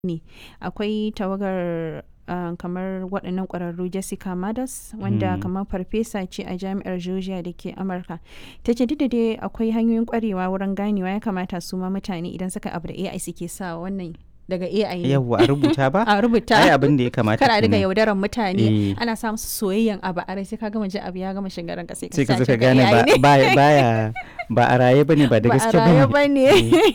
ne. Akwai tawagar, ah, kamar waɗannan ƙwararru Jessica Meadows wanda Mm. kamar farfesa ce a Jami'ar Georgia da ke Amurka. Ta ce duk da dai akwai hanyoyin ƙwarewa wurin ganewa ya kamata su ma mutane idan suka abu da AI suke sa wannan daga AI ne. Yawwa a rubuta ba? A rubuta. Ai abin da ya kamata Kar a riga kenan. yaudaran mutane Eh. ana sa musu soyayyen abu a rai sai ka gama ji abu ya gama shiga ranka sai ka Sai ka zo sace ka ga gane AI ba ne. baya baya ba a raye bane ba da ba a gaske raye bane. ba ne.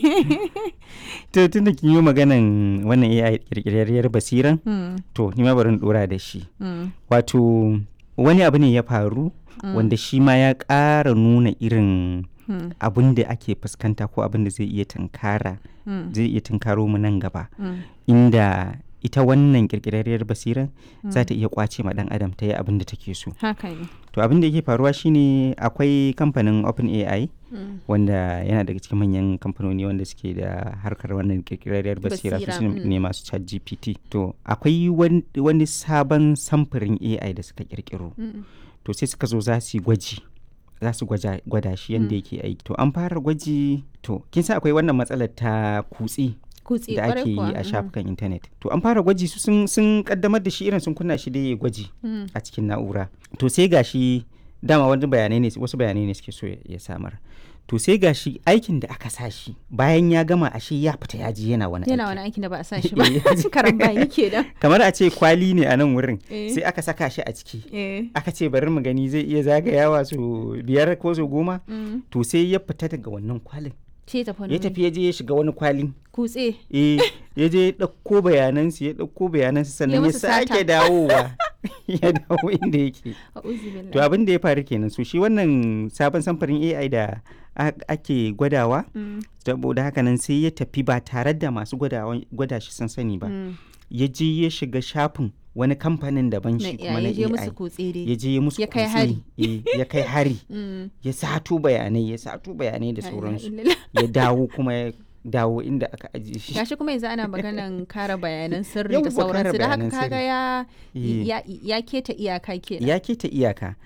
To tunda kin yi maganan wannan AI kirkirarriyar basiran Hmm, to ni ma bari in dora da shi. hmm, Wato wani abu ne ya faru wanda shi ma ya ƙara nuna irin hmm, abin da ake fuskanta ko abin da zai iya tunkara hmm, zai iya tunkaro mu nan gaba hmm, inda ita wannan kirkirarriyar basiran za ta iya kwace ma dan adam ta yi abin da take so Haka ne. to abin da yake faruwa shine akwai kamfanin OpenAI Hmm, wanda yana daga cikin manyan kamfanoni wanda suke da harkar wannan kirkirarriyar basira su Basira, su mm. ne masu chat gpt to akwai wan- wani sabon samfurin ai da suka kirkiro hmm, to sai suka zo za su yi gwaji za su gwaja- gwada shi yadda yake aiki to an fara gwaji to kin san akwai wannan matsalar ta kutse Kutse da kwarai ake yi kuwa. a hmm, shafukan intanet to an fara gwaji su sun, sun kaddamar da shi irin sun kunna shi da ya gwaji hmm, a cikin na'ura to sai gashi dama wani bayanai ne wasu bayanai ne suke so ya ya samar to sai gashi aikin da aka sa shi bayan ya gama ashe ya fita ya ji yana wani Yana aiki wani aikin da ba a sa shi ba. Eh. Karambani kenan. kamar a ce kwali ne a nan wurin Eh. sai aka saka shi a ciki Eh. aka ce bari mu gani zai iya zagayawa su biyar ko su goma hmm, to sai ya fita daga wannan kwalin Ce tafi wani ya tafi ya je ya shiga wani kwalin Kutse. eh ya je ya ɗauko bayanansu ya ɗauko bayanansu sannan ya musu sata. sake dawowa ya dawo inda yake A'udhu billahi. to abin da ya faru kenan so shi wannan sabon samfurin AI da a- ake gwadawa Hmm, saboda haka nan sai ya tafi ba tare da masu gwadawa- gwada shi sun sani ba hmm. ya je ya shiga shafin wani kamfanin daban Na shi kuma ya na je musu AI kutse dai. ya je ya musu Ya kai kutse, hari. eh, ya kai hari Hmm. ya sato bayanai ya sato bayanai da La ilaha sauransu illallah. ya dawo kuma ya dawo inda aka ajiye shi gashi kuma yanzu ana maganan kare bayanan sirri Yawwa, da kare sauransu da haka bayanan kaga sirri. ya Eh. ya ya keta iyaka kenan ya keta iyaka